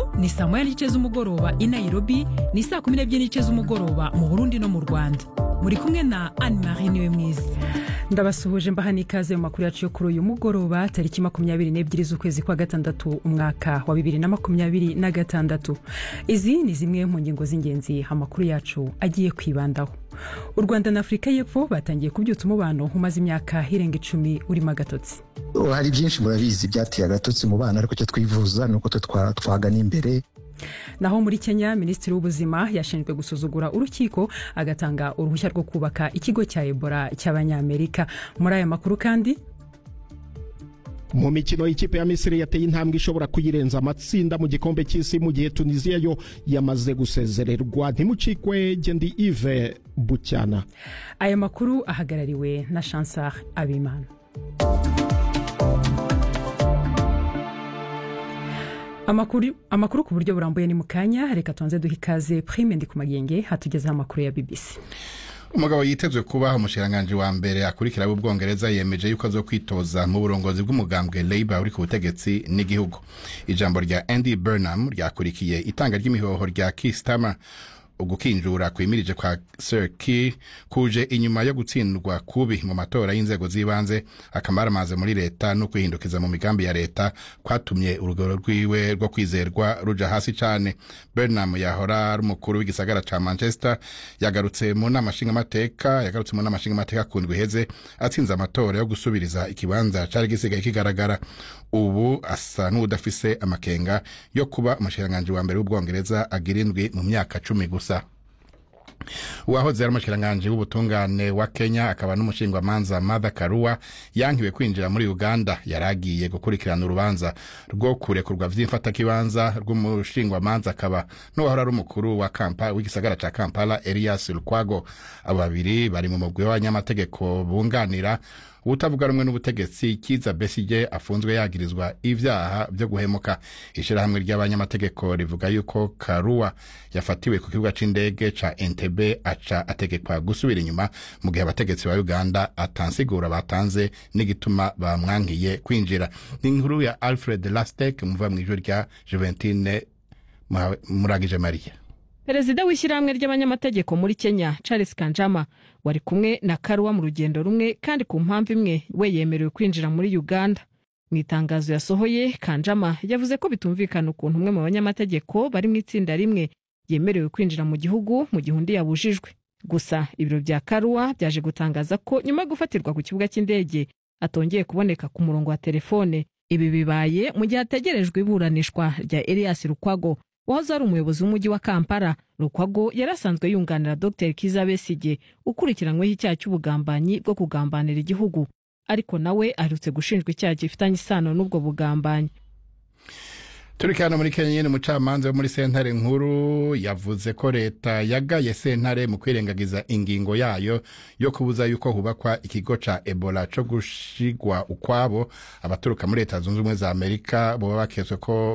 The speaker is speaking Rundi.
ni saa moya n'igice z'umugoroba i nairobi ni saa kumi n'ebyiri n'igice z'umugoroba mu burundi no mu rwanda muri kumwe na anne marie niwe mwiza ndabasuhuje mbaha n'ikaze mu makuru yacu yo kuri uyu mugoroba tariki makumyabiri n'ebyiri z'ukwezi kwa gatandatu umwaka wa bibiri na makumyabiri na gatandatu izi ni zimwe mu ngingo z'ingenzi amakuru yacu agiye kwibandaho u rwanda na afurika y'epfo batangiye kubyutsa umubano umaze imyaka irenga icumi urimo agatotsi hari byinshi murabizi byateye agatotsi mu bana ariko icyo twifuza ni uko twagana imbere naho muri kenya minisitiri w'ubuzima yashinzwe gusuzugura urukiko agatanga uruhushya rwo kubaka ikigo cya ebola cy'abanyamerika muri aya makuru kandi mu mikino y'ikipe ya misiri yateye intambwe ishobora kuyirenza amatsinda mu gikombe cy'isi mu gihe tunisiya yo yamaze gusezererwa ntimucikwe gendi ive bucyana aya makuru ahagarariwe na chansar abimana amakuru amakuru ku buryo burambuye ni mu kanya reka tubanze duha ikaze prime ndi ku magenge hatugezeho amakuru ya bbc umugabo yitezwe kuba umushikiranganji wa mbere akurikira w'ubwongereza yemeje yuko azo kwitoza mu burongozi bw'umugambwe labour uri ku butegetsi n'igihugu ijambo rya andy burnham ryakurikiye itanga ry'imihoho rya kistama ugukinjura kwimirije kwa Sir Keir kuje inyuma yo gutsindwa kubi mu matora y'inzego z'ibanze akamaramaze muri leta no kwihindukiza mu migambi ya leta kwatumye urugero rwiwe rwo kwizerwa ruja hasi cane Burnham yahora ari umukuru w'igisagara ca Manchester yagarutse mu nama nshingamateka yagarutse mu nama nshingamateka ku ndwi iheze atsinze amatora yo gusubiriza ikibanza cari gisigaye kigaragara ubu asa n'udafise amakenga yo kuba umushikiranganji wa mbere w'ubwongereza agira indwi mu myaka cumi gusa uwahoze ari umushikiranganji w'ubutungane wa kenya akaba n'umushingwamanza martha karua yankiwe kwinjira muri uganda yari agiye gukurikirana urubanza rwo kurekurwa vy'imfatakibanza rw'umushingwamanza akaba n'uwahora ari umukuru wa kampa w'igisagara ca kampala elias lukwago abo babiri bari mu mugwi w'abanyamategeko bunganira utavuga rumwe n'ubutegetsi kiza besige afunzwe yagirizwa ivyaha vyo guhemuka ishirahamwe ry'abanyamategeko rivuga yuko karua yafatiwe ku kibuga c'indege ca entebe aca ategekwa gusubira inyuma mu gihe abategetsi ba uganda atansigura batanze n'igituma bamwankiye kwinjira ni inkuru ya alfred lastek muva mw'ijwi rya juventine muragije mariya perezida w'ishyirahamwe ry'abanyamategeko muri kenya charles kanjama wari kumwe na karuwa mu rugendo rumwe kandi ku mpamvu imwe we yemerewe kwinjira muri uganda mu itangazo yasohoye kanjama yavuze ko bitumvikana ukuntu umwe mu banyamategeko bari mu itsinda rimwe yemerewe kwinjira mu gihugu mu gihe undi yabujijwe gusa ibiro bya karuwa byaje gutangaza ko nyuma yo gufatirwa ku kibuga cy'indege atongeye kuboneka ku murongo wa telefone ibi bibaye mu gihe hategerejwe iburanishwa rya elias rukwago wahoze ari umuyobozi w'umujyi wa kampala rukwago yari asanzwe yunganira dr kiza besige ukurikiranyweho icyaha cy'ubugambanyi bwo kugambanira igihugu ariko nawe aherutse gushinjwa icyaha gifitanye isano n'ubwo bugambanyi turi hano muri kenya nyine umucamanza wo muri sentare nkuru yavuze ko leta yagaye sentare mu kwirengagiza ingingo yayo yo kubuza yuko hubakwa ikigo ca ebola co gushigwa ukwabo abaturuka muri leta zunze ubumwe za amerika boba baketswe ko